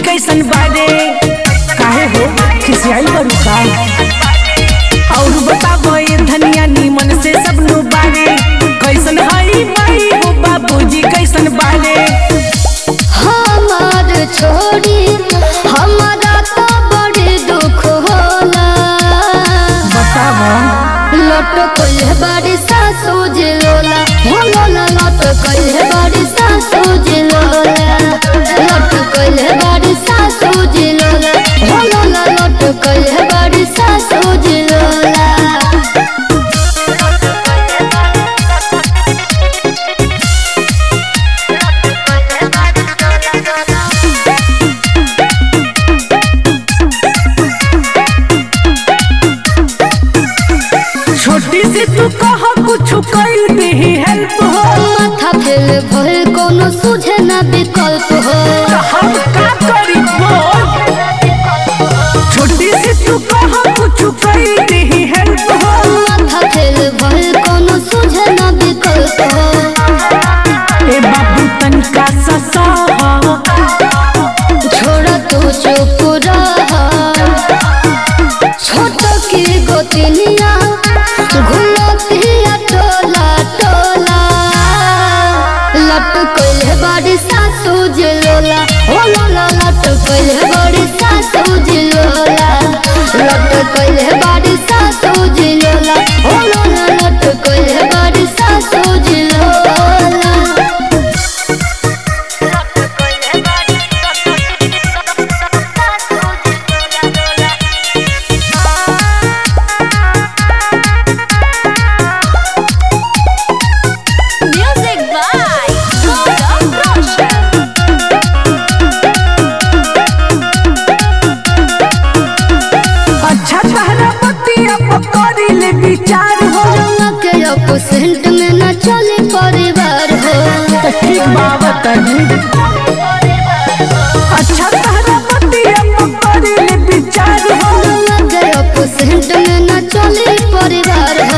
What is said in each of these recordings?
कैसन बारे काहे हो खिसियाई बड़ू का और बताबो ये धनिया नीमन से सब नु बारे कैसन हई माई हो बाबूजी कैसन बारे हमार छोड़ी हमारा तो बड़ी दुख होला बताबो लट कोई बड़ी सासू जिलोला होला लट कोई बड़ी सासू जिलोला लट कोई बड़ी सासू जिलोला होला लट कोई बड़ी सासू जिलोला छोटी से तू कह कुछ कैल दे हेल्प हो माथा फेल भइल कोनो सुझे ना विकल्प हो तो हम का करी बोल छोटी से तू कह कुछ कैल दे हेल्प हो माथा फेल भइल कोनो सुझे ना विकल्प हो ए बाबू तनिका ससा छोड़ तू चुप रह छोट की गोतिनिया घुलतिया टोला टोला लट कोइले बड़ी सासू जिलोला हो लोला लट कोइले बड़ी सासू जिलोला लट कोइले बड़ी सासू जिलोला हो लोला लट कोइले बड़ी सासू जिलोला Music by Golden Roshan. अच्छा तहरा पतिया पकड़ी ले विचार हो रंगा के अपोसेंट में न चले परिवार हो तो ठीक बाबत अच्छा तहरा पतिया पकड़ी ले विचार हो रंगा के अपोसेंट में न चले परिवार हो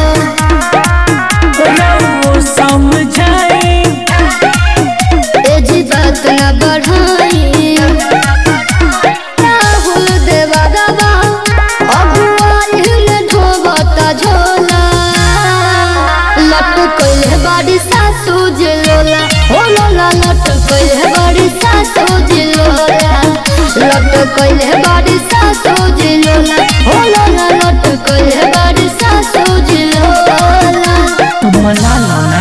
रहो समझाए ए जी बात न बढ़ाई राहुल देवा दवा अगुवाई में ढोबता झोला लट कोइले बाड़ी सासू जिलोला हो लोला लट कोइले बाड़ी सासू जिलोला लट कोइले बाड़ी सासू जिलोला हो लोला लट कोइले बाड़ी सासू जिलोला तो मना लो ना